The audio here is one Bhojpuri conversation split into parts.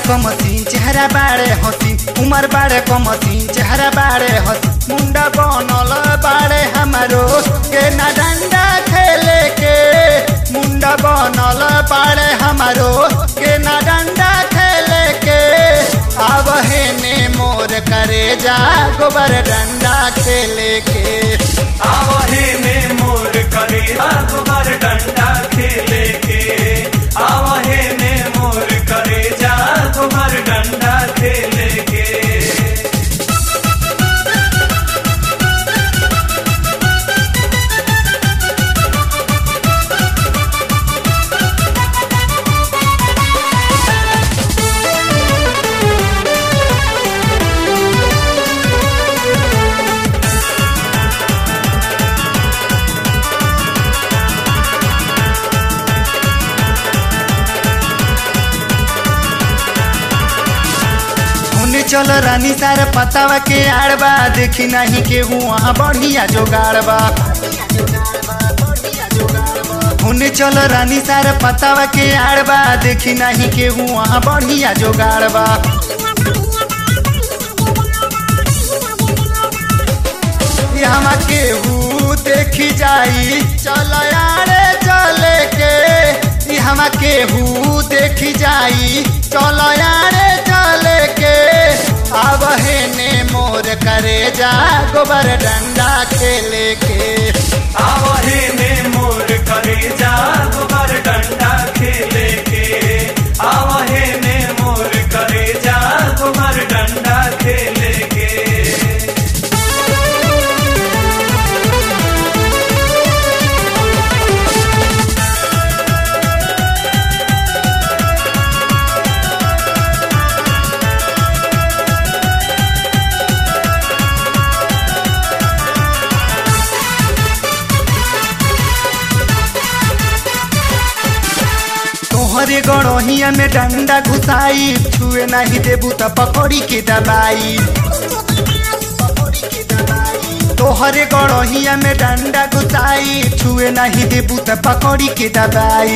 कमसीन चेहरा बाड़े हसी उमर बाड़े कमसीन चेहरा बाड़े हसी मुंडा बनल बाड़े हमारो के ना डंडा खेले के मुंडा बनल बाड़े हमारो के ना डंडा खेले के अब हेने मोर करे जा गोबर डंडा खेले के आवहे में मोर करे अकबर डंडा खेले के आवहे में मोर करे जा अकबर डंडा खेले के होने चल रानी सार पतावा के आड़बा देखी नहीं के वहाँ बढ़िया जोगाड़बा होने चल रानी सार पतावा के आड़बा देखी नहीं के वहाँ बढ़िया जोगाड़बा यहाँ केहू देखी जाई चल यारे चले के यहाँ केहू देखी जाई चल यारे चले के अब हेने मोर करे जा गोबर डंडा खेले के आवहे में मोर करे जा अकबर डंडा खेले के आवहे में मोर करे जा अकबर डंडा खेले के तोहरे गड़ोहिया में डंडा घुसाई छुए नहीं देबू त पकड़ी के दबाई तोहरे गड़ोहिया में डंडा घुसाई छुए नहीं देबू त पकड़ी के दबाई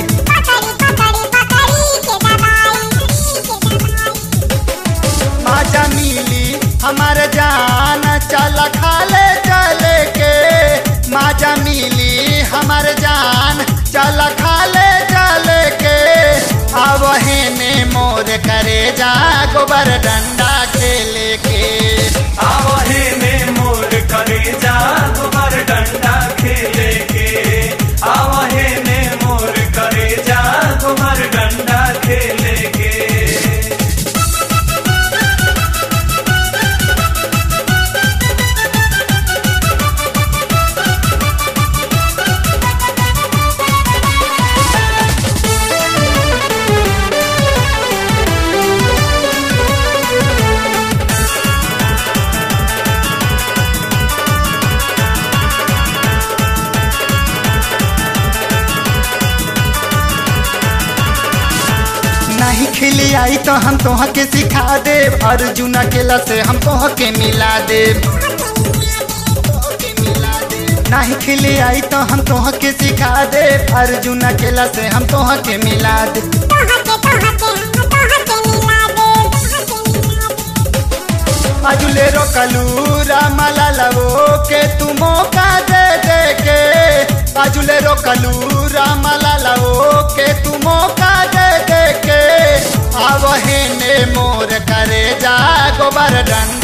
माजा मिली हमार जान चल खाले चले के माजा मिली हमार जान चल खाले चले के अब हेने मोर करे जा गोबर डंडा खेले के आवहे में मोर करे जा अकबर डंडा खेले के आवहे में मोर करे जा अकबर डंडा खेले के नहीं खेले आई तो हम तोह के सिखा दे अर्जुन अकेला से हम तोह के मिला दे नहीं खेले आई तो हम तोह के सिखा दे अर्जुन अकेला से हम तोह के मिला दे अजुले रोकलू रामला लवो के तू मौका दे दे के अजुले रोकलू रामला लवो के तू मौका दे दे के अब हेने मोर करे जा गोबर डंडा